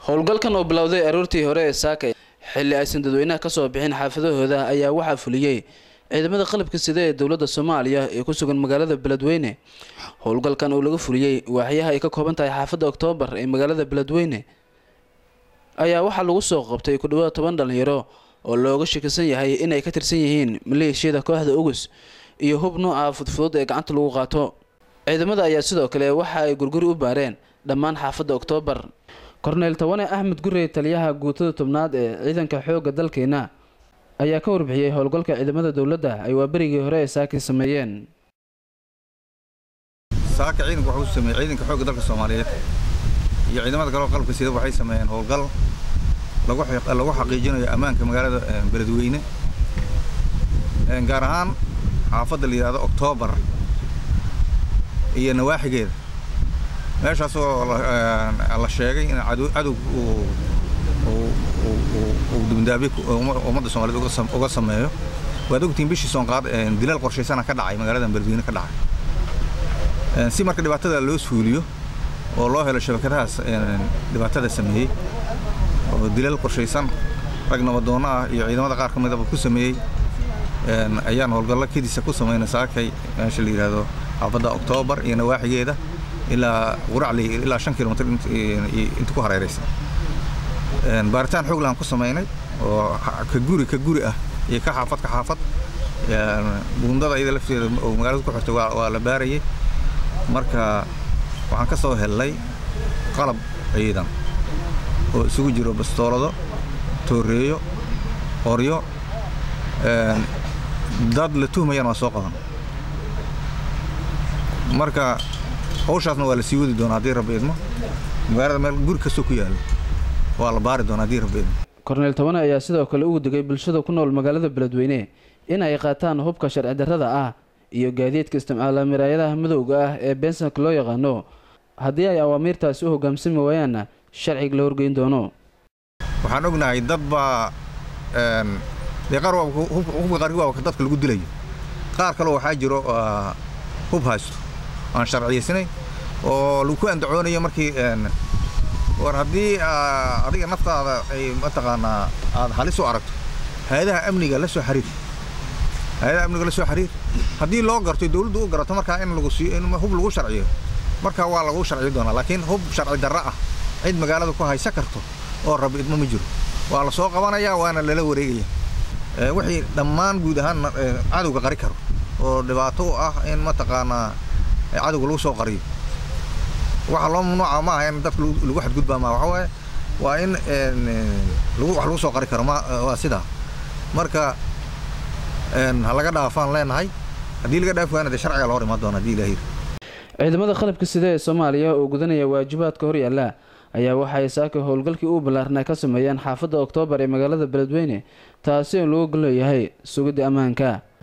howlgalkan oo bilowday aroortii hore ee saakay xilli aysan dadweynaha kasoo bixin xaafadahooda ayaa waxaa fuliyey ciidamada qalabka sida ee dowladda soomaaliya ee ku sugan magaalada beledweyne howlgalkan oo laga fuliyey waaxyaha ay ka kooban tahay xaafadda oktoobar ee magaalada beledweyne ayaa waxaa lagu soo qabtay ku dhawaad toban dhalinyaro oo looga shakisan yahay inay ka tirsan yihiin maleeshiyada kooxda ugus iyo hub nooca fudfudud ee gacanta lagu qaato ciidamada ayaa sidoo kale waxa ay gurguri u baareen dhammaan xaafadda oktoobar korneyl tawane axmed gurey taliyaha guutada tobnaad ee ciidanka xoogga dalkeena ayaa ka warbixiyey howlgalka ciidamada dowladda ay waaberigii hore ee saaki sameeyeen saaka ciidanka wuxuu sameeyey ciidanka xoogga dalka soomaaliyeed iyo ciidamada kale oo qalabka sida waxay sameeyeen howlgal lagu lagu xaqiijinayo ammaanka magaalada beledweyne gaar ahaan xaafadda la yidhahdo oktoobar iyo nawaaxigeeda meeshaas oo la sheegay in cadow uu dibndaabiye ummadda soomaaliyed uga sameeyo waad ogtiin bishii soonqaad dilaal qorshaysana ka dhacay magaaladan beledweyne ka dhacay si marka dhibaatada loo suuliyo oo loo helo shabakadahaas dhibaatada sameeyey oo dilaal qorshaysan rag nabadoonno ah iyo ciidamada qaar ka midaba ku sameeyey ayaan howlgallo kediisa ku samayna saakay meesha la yidhaahdo xaafadda oktoobar iyo nawaaxigeeda ilaa quracley ilaa shan kilomitr inta ku hareeraysa baaritaan xoog lahaan ku samaynay oo ka guri ka guri ah iyo ka xaafad ka xaafad buundada iyada lafteeda oo magaalada ku xirtay waa la baarayay marka waxaan ka soo hellay qalab ciidan oo isugu jiro bastoolado tooreeyo qoryo dad la tuhmayaan waa soo qaban marka hawshaasna waa la sii wadi doonaa haddii rabbi idmo magaalada meel guri kastoo ku yaalo waa la baari doonaa haddii rabbi idmo korneyl tabane ayaa sidoo kale ugu digay bulshada ku nool magaalada beledweyne in ay qaataan hubka sharci darrada ah iyo gaadiidka isticmaala miraayadaha madowga ah ee beensanka loo yaqaano haddii ay awaamiirtaasi u hoggaansami waayaanna sharciga la horgeyn doono waxaan ognahay dad baa dee qaar hubka qaarkii waa dadka lagu dilayo qaar kaleo waxaa jiro hub haysto aan sharciyaysnayn oo lagu ku andacoonayo markii war haddii adiga naftaada ay mataqaanaa aad halis u aragto hay-adaha amniga la soo xiriir hay-adaha amniga la soo xiriir haddii loo garto dawladdu u garato markaa in lagu siiyo in hub lagu sharciyo markaa waa lagu sharci doonaa laakiin hub sharci darro ah cid magaalada ku haysa karto oo rabbi idmo ma jiro waa la soo qabanayaa waana lala wareegaya wixii dhammaan guud ahaan cadowga qari karo oo dhibaato u ah in mataqaanaa cadowga lagu soo qariyo waxa loo mamnuuca ma aha in dadka lagu xadgudbaa ma waxa waaye waa in wax lagu soo qari karo waa sidaa marka ha laga dhaafaan leenahay haddii laga dhaafi waana dee sharciga loo imaan doona haddii ilaahir ciidamada qalabka sida ee soomaaliya oo gudanaya waajibaadka hor yaalla ayaa waxay saaka howlgalkii u ballaarnaa ka sameeyeen xaafadda oktoobar ee magaalada beledweyne taasi oo lagu golleeyahay sugidda ammaanka